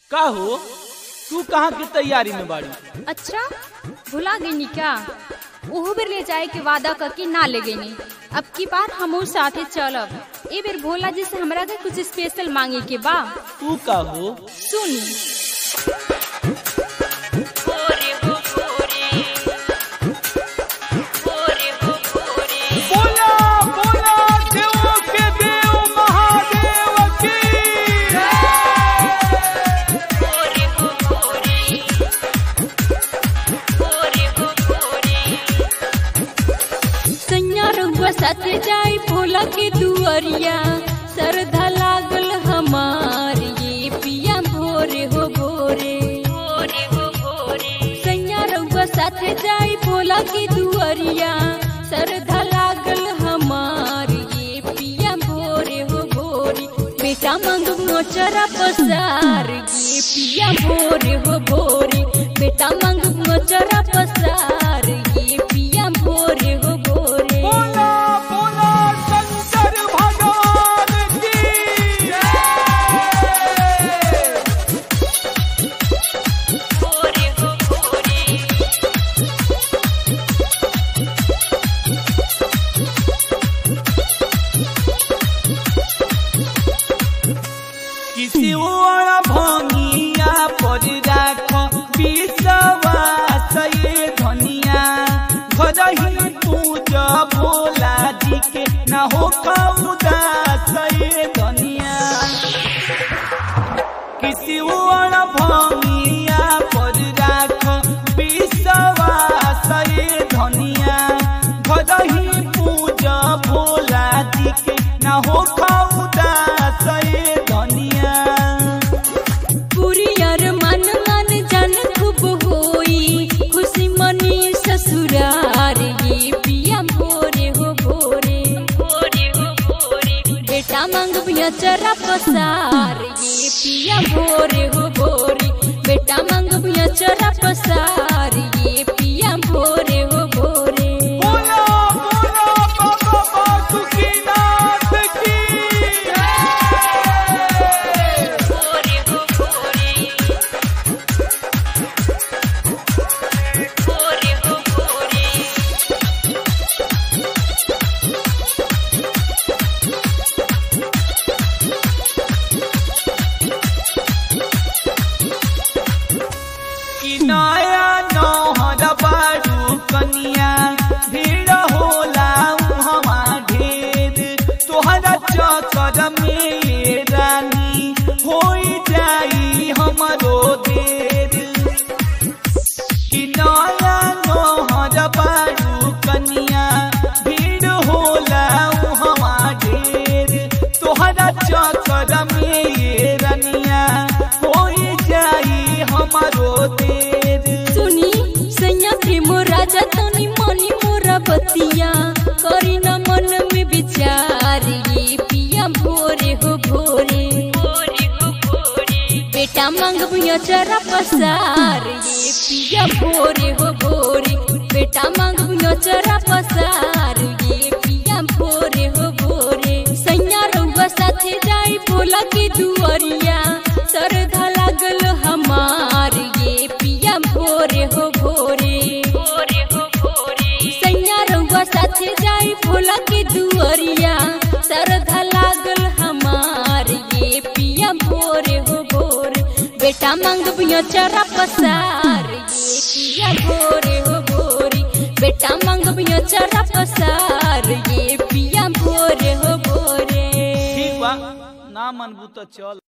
का हो तू कहाँ की तैयारी में बाड़ी अच्छा भुला गई क्या ओहो बेर ले जाए के वादा करके ना ले गई अब की बार हम साथे चलब ए बेर भोला जी से हमरा के कुछ स्पेशल मांगे के बा तू का हो सुन बोला बोला देवों के देव महादेव की सैया रउआ साथे जाए भोला के दुआरिया श्रद्धा लागल हमार ये पिया भोरे हो भोरे सैया रउआ साथे जाए भोला के दुआरिया श्रद्धा लागल हमार ये पिया भोरे हो भोरे बेटा मांग मोचरा पसार ये पिया भोरे हो भोरे बेटा मांग मोचरा पसार ये पिया भोरे हो भोरे बोला बोला शंकर भगवान की किसी और भंगिया पर राख विश्वास ये धनिया घर ही पूजा भोला जी के ना हो उदास ये धनिया किसी और भंगिया पर राख विश्वास ये धनिया घर ही पूजा भोला जी के ना हो उदास ये धनिया पुरियर मन मन जन खूब होई खुशी मनी ससुरार ये पिया भोरे हो भोरे बेटा मांग बिया चरा पसार ये पिया भोरे हो भोरे बेटा मांग बिया चरा पसार ये पिया भोरे हो भोरे बोला बोला बाबा बासुकीनाथ की कि नया नौहर बारू कनिया भीड़ होला उहवा ढेर तोहरा चक्कर में ये रानी होई जाई हमरो देर कि नया नौहर बारू कनिया भीड़ होला उहवा ढेर तोहरा चक्कर में ये रनिया होई जाई हमरो देर सुनी सैया प्रेम राजा तनी मनी मोरा बतिया करी न मन में विचार ये पिया भोरे हो भोरे बेटा मांग बुया चरा पसार ये पिया भोरे हो भोरे बेटा मांग बुया चरा पसार ये पिया भोरे हो भोरे सैया रउआ साथे जाई भोला के दुआरिया श्रद्धा लागल हमार ये पिया भोरे हो भोरे सैया रउआ साथे जाई भोला के दुआरिया श्रद्धा लागल हमार ये पिया भोरे हो भोरे बेटा मांग बिया चरा पसार ये पिया भोरे हो भोरे बेटा मांग बिया चरा पसार ये पिया भोरे हो भोरे ठीक बा ना मनबू तो चल